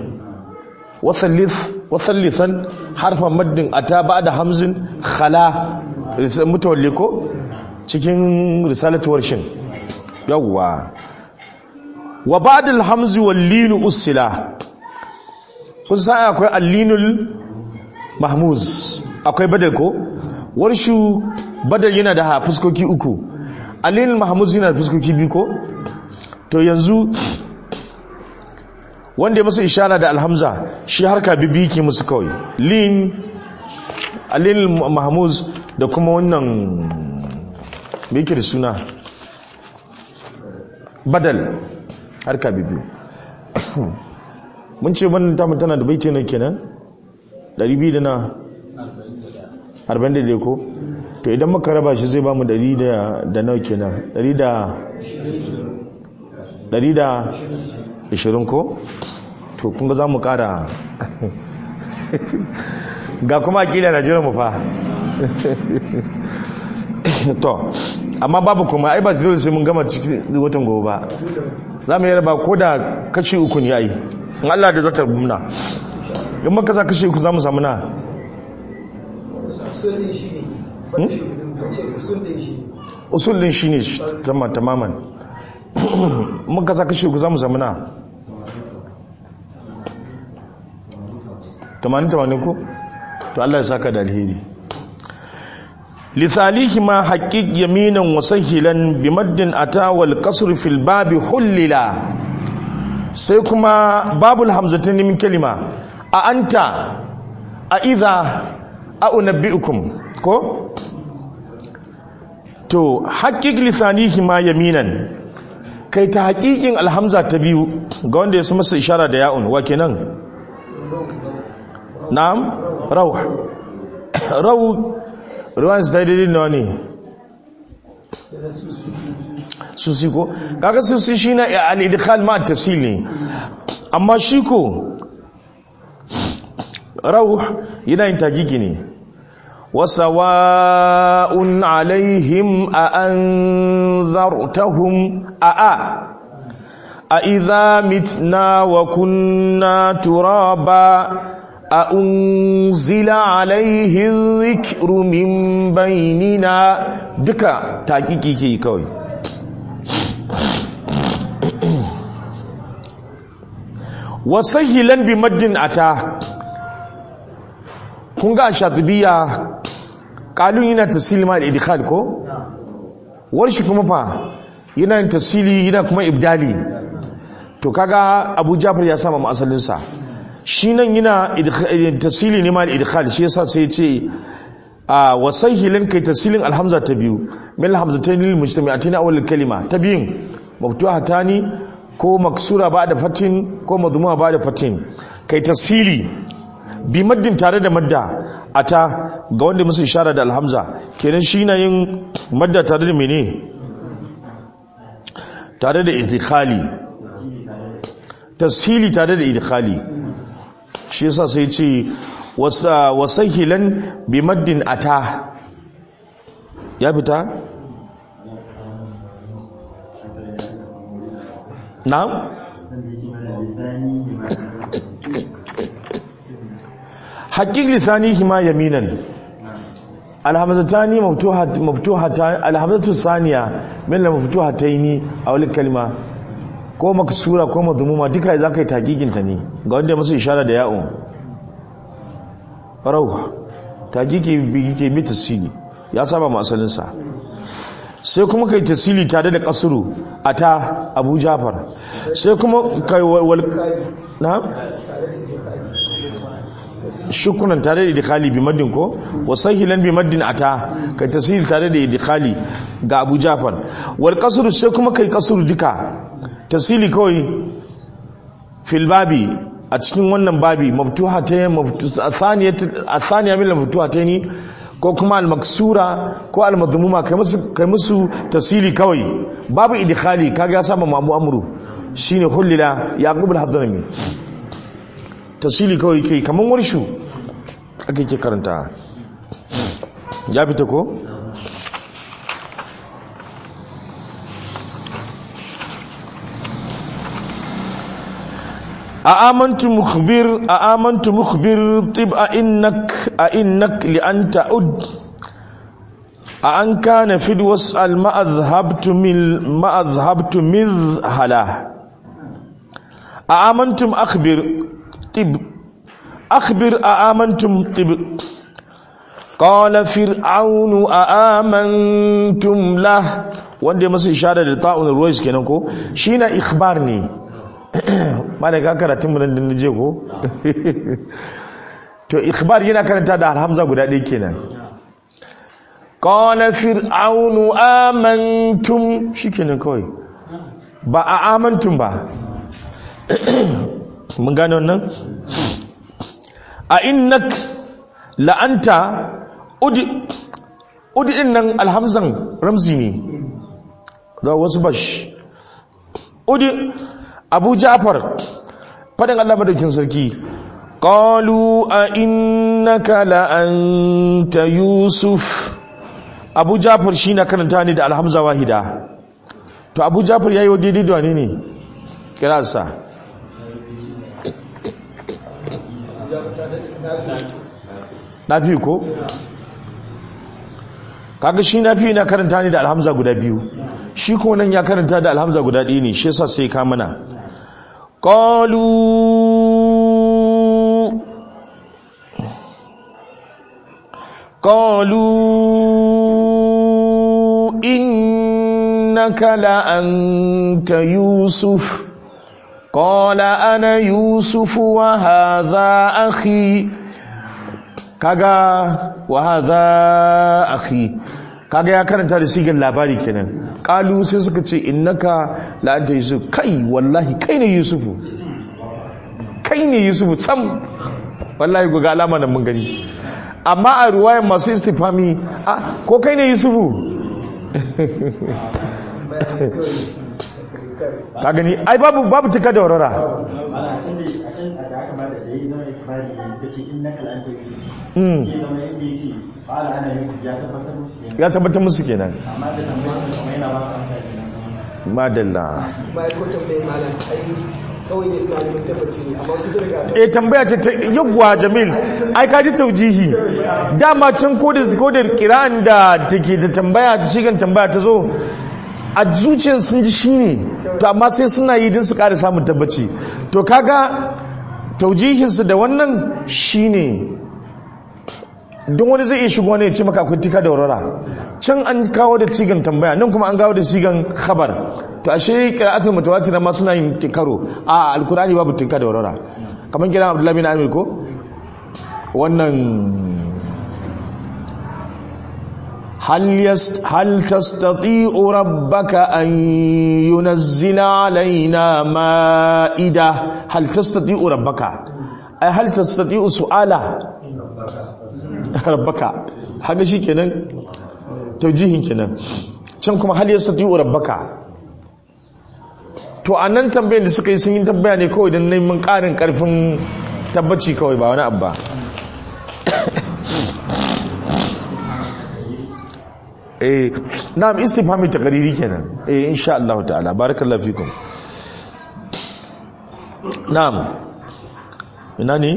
wasallithan harfan maddin ata ba'da hamzin khala mutawalli ko cikin risalatuwar shin yawwa wa ba'da alhamzi wal lin usila kun san akwai allinul mahmuz akwai badal ko warshu badal yana da fuskoki uku allinul mahmuz yana da fuskoki biyu ko to yanzu wanda ya masa ishara da alhamza shi harka bibi ke musu kawai lin allinul mahmuz da kuma wannan me yake da suna badal harka bibi mun ce wannan tamu tana da baiti na kenan 200 da na 40 da ko to idan muka raba shi zai ba mu 100 da da nawa kenan 100 da 100 da 20 ko to kun ga za mu kara ga kuma akida na jira mu fa to amma babu kuma ai ba zai sai mun gama cikin watan gobe ba za mu yi raba ko da kashi uku ne ai in Allah da zata muna in maka sa kashi uku za mu samu na usul din shi ne tamaman muka sa kashi uku za mu samu na 80-80 ko to Allah ya saka da alheri lisalihi ma haƙiƙ yaminan wasahilan bimaddin ata wal kasr fil babi hullila sai kuma babul hamzatin min kalima a anta a idha a unabbi'ukum ko to haƙiƙ lisanihi ma yaminan kai ta haƙiƙin alhamza ta biyu ga wanda ya masa ishara da ya'un wa kenan na'am rauh rauh ruwan su daidai nawa ne susi ko kaga susi shi na al-idkhal ma tasil ne amma shi ko rauh yana yin tagigi ne wasawa'un alaihim a anzartahum a a a idza mitna wa kunna turaba a unzila alaihi dhikru min bainina duka taƙiƙi ke kawai wasahilan bi maddin ata kun ga shatibiya kalun yana tasili ma al-idkhal ko warshi kuma fa yana tasili yana kuma ibdali to kaga Abu Jafar ya sama mu asalin sa shi nan yana tasili ne ma al-idkhal shi yasa sai ya ce a wasahilan kai tasilin alhamza ta biyu min alhamzatayn lil mujtami'atin awwal kalima ta biyun maftuhatani ko maksura ba da fatin ko madhuma ba da fatin kai tasili bi maddin tare da madda ata ga wanda musu ishara da alhamza kenan shi na yin madda tare da mene tare da idkhali tashili tare da idkhali shi yasa sai ce wasahilan bi maddin ata ya fita na'am haƙiƙ lisanihi ma yaminan alhamzatani maftuhatan alhamzatu saniya min la maftuhataini a wani kalma ko maksura ko madhumuma duka za ka yi taƙiƙin ta ne ga wanda masu ishara da ya'un rauh taƙiƙi bi ke bi tasiri ya saba ma asalinsa sai kuma kai tasiri tare da kasuru a ta abu jafar sai kuma kai wal na shukunan tare da idkhali bi maddin ko wa sahilan bi maddin ata kai tasiri tare da idkhali ga abu jafar wal kasuru sai kuma kai kasuru duka tasiri kawai fil babi a cikin wannan babi maftuha ta maftuha thaniya min maftuha ta ni ko kuma al-maksura ko al-madhmuma kai musu kai musu tasili kawai babu idkhali kaga ya saba mamu amru shine hullila yaqub al-hadrami tasili kawai kai kaman warshu ake ke karanta ya fita ko أآمنت مخبر أآمنت مخبر طب أئنك أئنك لأن تعد أأن كان في واسأل ما أذهبت من ما أذهبت مذهلا أآمنتم أخبر طب أخبر أآمنتم طب قال فرعون أآمنتم له wanda ya masa ishara da ta'un ruwais kenan ko shi na ikhbar ne ma da ka karatun munan da je ko to ikhbar yana karanta da alhamza guda ɗaya kenan qala fir'aunu amantum shikenan kawai ba a amantum ba mun gane wannan a innak la'anta udi udi din nan alhamzan ramzi ne ga wasu bash udi abu ja'far fadin Allah madaukin sarki qalu a innaka la anta yusuf abu ja'far shi na karanta ne da alhamza wahida to abu ja'far yayi wa daidai da wane ne kirasa nafi ko kaga shi nafi na karanta ne da alhamza guda biyu shi ko nan ya karanta da alhamza guda ɗaya ne shi yasa sai ka mana qalu قالوا إنك لأنت يوسف قال أنا يوسف وهذا أخي كذا وهذا أخي kaga ya karanta da sigar labari kenan kalu sai suka ce innaka la'anta yusuf kai wallahi kai ne yusufu kai ne yusufu sam wallahi ku ga alama nan mun gani amma a ruwayan masu istifami a ko kai ne yusufu ka gani ai babu babu tuka da warara ana can da a can da aka bada da yayi zama ikbari ne suka ce innaka la anta yusuf Mm. sai zama yadda yace qala ana yusuf ya tabbatar musu kenan ya tabbatar musu kenan amma da tambayar ta kuma yana ba su amsa kenan madalla bayan ko tambayin malam ai kawai ne suna neman tabbaci ne amma kusa da gasa eh tambaya ce ta yawwa jamil ai ka ji taujihi dama can ko da ko da kiran da take da tambaya shigan tambaya ta zo a zuciyar sun ji shine to amma sai suna yi din su ƙara samun tabbaci to kaga taujihinsu da wannan shine don wani zai iya shigo ne ya ce maka akwai tika da warara can an kawo da cigan tambaya nan kuma an kawo da cigan khabar to ashe qira'atul mutawatir ma suna yin karo a alkurani babu tika da warara kamar kiran abdullahi bin amir ko wannan هل يست هل تستطيع ربك أن ينزل علينا مائدة هل تستطيع ربك أي هل تستطيع سؤاله ربك هذا شيء كنا توجيه كنا can kuma hal yastati'u rabbaka to anan tambayar da suka yi sun yi tambaya ne kawai don neman ƙarin ƙarfin tabbaci kawai ba wani abba eh na'am istifhami taqriri kenan eh insha Allah ta'ala barakallahu fikum na'am ina ne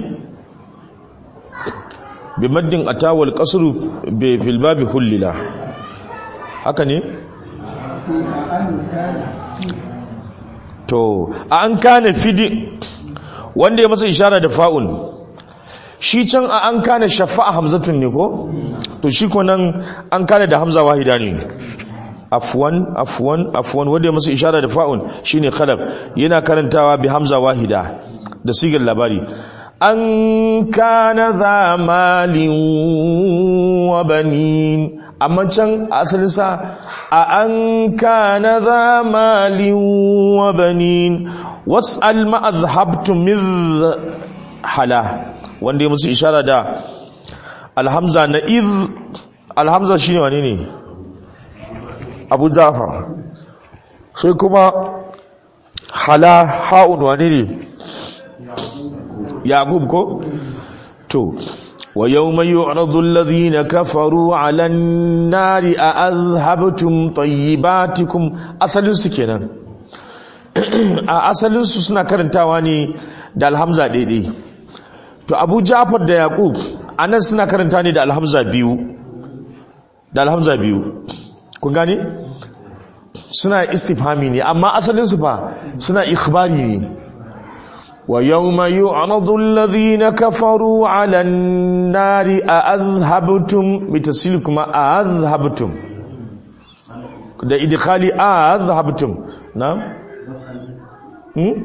bi maddin atawal qasru bi fil babi hullila haka ne sai a an kana to a an kana fidi wanda ya masa ishara da fa'un shi can a an kana shafa'a hamzatun ne ko to shi ko nan an kana da hamza wahida ne afwan afwan afwan wanda ya masa ishara da fa'un shine khalaf yana karantawa bi hamza wahida da sigar labari an kana za malin wa banin amma can asalin sa a an kana za malin wa banin was'al ma azhabtum min hala wanda ya musu ishara da alhamza na iz alhamza shine wane ne abu jafar sai kuma hala ha'un wane ne yaqub ko to wa yawma yu'radu alladhina kafaru 'ala an-nari a azhabtum tayyibatikum asalin su kenan a asalin su suna karantawa ne da alhamza daidai to abu jafar da yaqub anan suna karanta ne da alhamza biyu da alhamza biyu kun gane suna istifhami ne amma asalin su fa suna ikhbari ne wa yawma yu'radu alladhina kafaru 'ala an-nari a'adhhabtum bitasil kuma a'adhhabtum da idkhali a'adhhabtum na'am hmm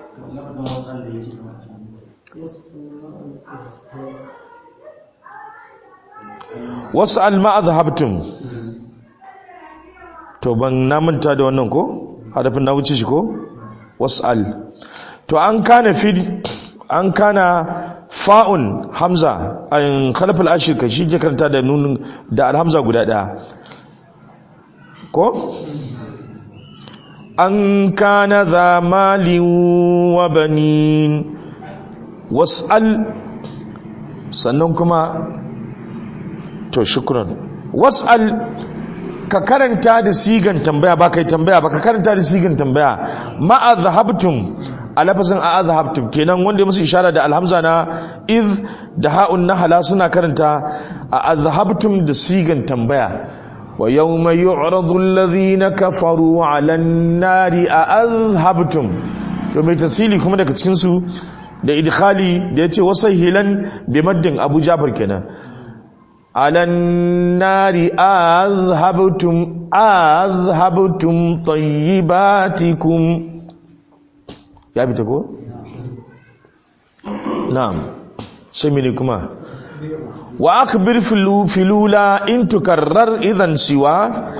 was'al ma adhhabtum to ban namanta da wannan ko harafin na wuce shi ko was'al to an kana fi an kana fa'un hamza an khalafal ashir ka shi ke karanta da nun da alhamza guda daya ko an kana za malin wa banin was'al sannan kuma to shukran was'al ka karanta da sigan tambaya ba kai tambaya ba ka karanta da sigan tambaya ma azhabtum a lafazin a azhabtum kenan wanda ya musu ishara da alhamza na iz da ha'un nahala suna karanta a azhabtum da sigan tambaya wa yawma yu'radu alladhina kafaru 'ala an-nari a azhabtum to mai tasili kuma daga cikin su da idkhali da yace wasahilan bi maddin abu jafar kenan على النار أذهبتم أذهبتم طيباتكم يا بتكو نعم سمينكما وأخبر في الأولى إن تكرر إذا سوى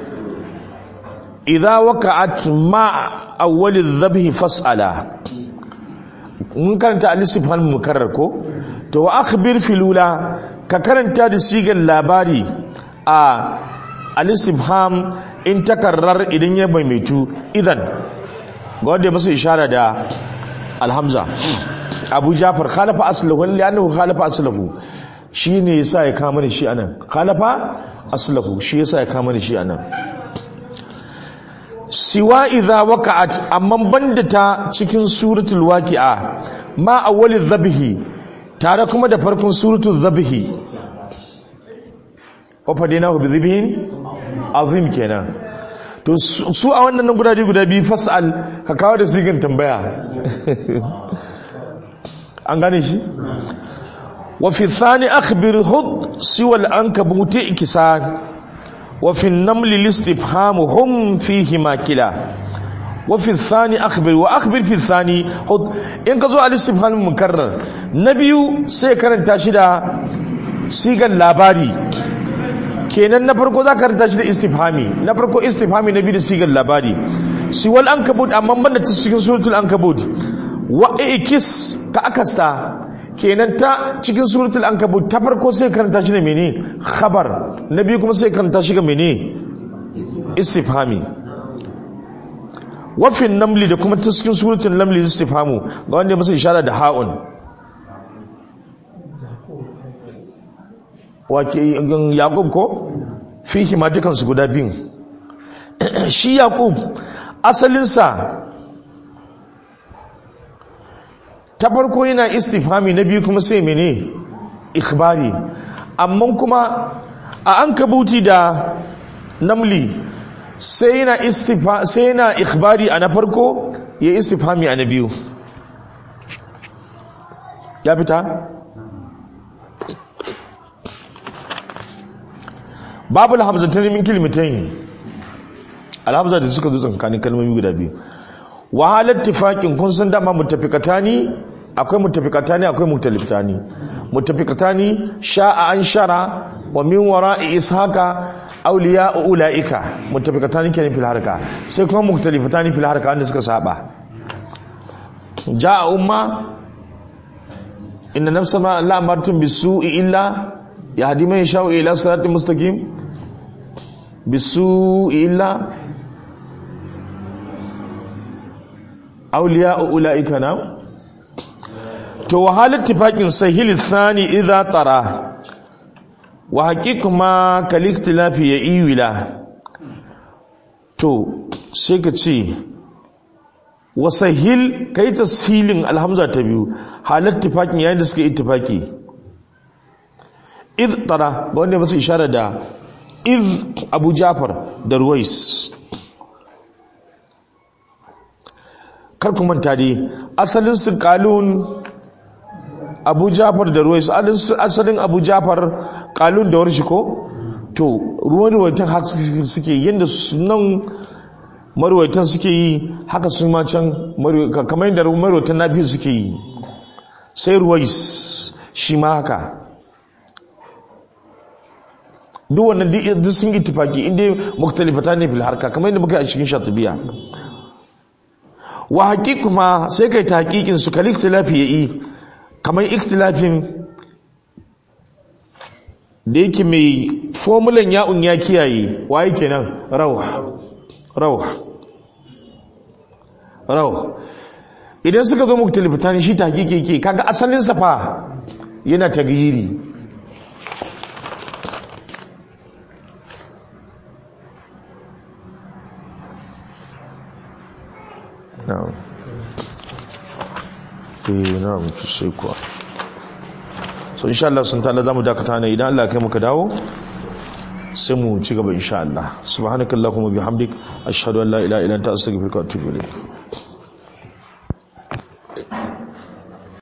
إذا وقعت مع أول الذبح فاسألا mun karanta al-istifham mukarrar ko to wa akhbir filula ka karanta da sigar labari a al-istifham in takarrar idan ya maimaitu idan ga wanda ya masa ishara da alhamza abu jafar khalafa aslahu li'annahu khalafa aslahu shine yasa ya kama shi anan khalafa aslahu shi yasa ya kama shi anan siwa idza waqa'at amma banda ta cikin suratul waqi'a ma awwalil dhabhi tare kuma da farkon suratul dhabhi wa fadinahu bi dhibhin azim kenan to su a wannan guda guda biyu fasal ka kawo da sigin tambaya an gane shi wa fi thani akhbir hud siwa al-ankabut ikisan وفي النمل الاستفهام هم فيهما كلا وفي الثاني أخبر وأخبر في الثاني خد إن كذو الاستفهام المكرر نبي سيكرن تاشدا سيغا لاباري kenan na farko za ka karanta shi da istifhami na farko istifhami na biyu da sigar labari siwal ankabut amma banda ta cikin suratul ankabut wa ikis ka akasta kenan ta cikin suratul ankabut ta farko sai karanta shi da mene khabar na biyu kuma sai karanta shi ga mene istifhami wafin namli da kuma ta cikin suratul namli istifhamu ga wanda masa ishara da ha'un wake yaqub ko fihi ma dukan su guda biyu shi yaqub asalinsa ta farko yana istifhami na biyu kuma sai mene ikhbari amma kuma a an kabuti da namli sai yana istifa sai yana ikhbari a na farko ya istifhami a na biyu ya fita babu alhamzatan min kilmitain alhamza da suka zo tsakanin kalmomi guda biyu wahalar tifakin kun san dama mutafikatani akwai mutafikatani akwai mutalifitani mutafikatani sha'a an shara wa min wara'i ishaqa awliya ulaika mutafikatani kenan fil harka sai kuma mutalifitani fil harka wanda suka saba ja'a umma inna nafsa ma la amartum bisu'i illa yahdi man yasha'u ila siratin mustaqim bisu'i illa awliya ulaika na to wahalar tifakin sahil thani idza tara wa haqiqu ma kal ikhtilafi ya iwila to sai ka ce wa sahil kai tashilin alhamza ta biyu halar tifakin yayin da suka ittifaki id tara ga wanda masu ishara da id abu jafar da ruwais kar ku manta dai asalin su kalun abu jafar da ruwais asalin abu jafar kalun da warshi ko to ruwan ruwaitan haka suke yadda nan marwaitan suke yi haka su ma can kamar yadda marwaitan nafi suke yi sai ruwais shi ma haka duk wannan duk sun yi tufaki inda muktalifata ne fil harka kamar yadda muka yi a cikin shatubiya wa haƙiƙu ma sai kai ta haƙiƙin su kal ikhtilafi yayi kamar ikhtilafin da yake mai formulan ya'un ya kiyaye waye kenan rawh rawh rawh idan suka zo muktalifatan shi ta haƙiƙi yake kaga asalin sa fa yana tagyiri na'am eh na'am sai kuwa so insha Allah sun ta'ala zamu dakata ne idan Allah kai muka dawo sai mu ci gaba insha Allah subhanakallahumma bihamdik ashhadu an la ilaha illa anta astaghfiruka wa atubu ilayk